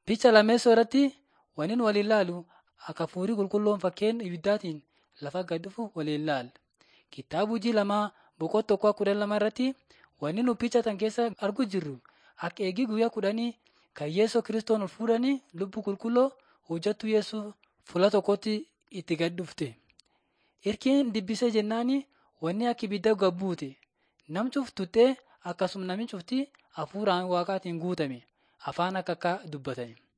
Picha lammeessoo irratti waniin waliin ilaalu akka hafuurri qulqulluun fakkeen ibiddaatiin lafa gad dhufu waliin ilaalla. Kitaaba hojii lamaa boqonnaa tokkoo kudhan lama irratti wanni nu picha tan keessa argu jirru akka eegii guyyaa kudhanii kan Yeesoo kiristoon ol fuudhanii lubbuu qulqulluu hojjattu Yeesoo fuula tokkotti itti gad dhufte. Irkiin dibbisee jennaani wanni akka ibidda gad buute. Nam cuftuttee akkasuma nami cufti hafuuraan waaqaatiin guutame afaan akka akka dubbatan.